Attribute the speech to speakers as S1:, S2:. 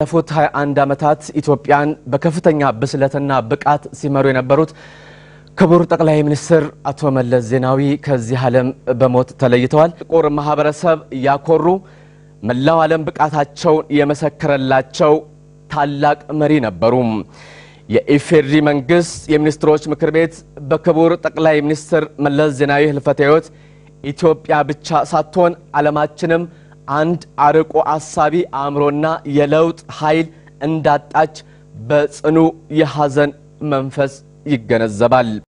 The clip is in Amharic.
S1: ባለፉት 21 ዓመታት ኢትዮጵያን በከፍተኛ ብስለትና ብቃት ሲመሩ የነበሩት ክቡር ጠቅላይ ሚኒስትር አቶ መለስ ዜናዊ ከዚህ ዓለም በሞት ተለይተዋል። ጥቁር ማህበረሰብ ያኮሩ መላው ዓለም ብቃታቸውን የመሰከረላቸው ታላቅ መሪ ነበሩ። የኢፌዴሪ መንግስት የሚኒስትሮች ምክር ቤት በክቡር ጠቅላይ ሚኒስትር መለስ ዜናዊ ህልፈተ ሕይወት ኢትዮጵያ ብቻ ሳትሆን ዓለማችንም አንድ አርቆ አሳቢ አእምሮና የለውጥ ኃይል እንዳጣች በጽኑ የሐዘን መንፈስ ይገነዘባል።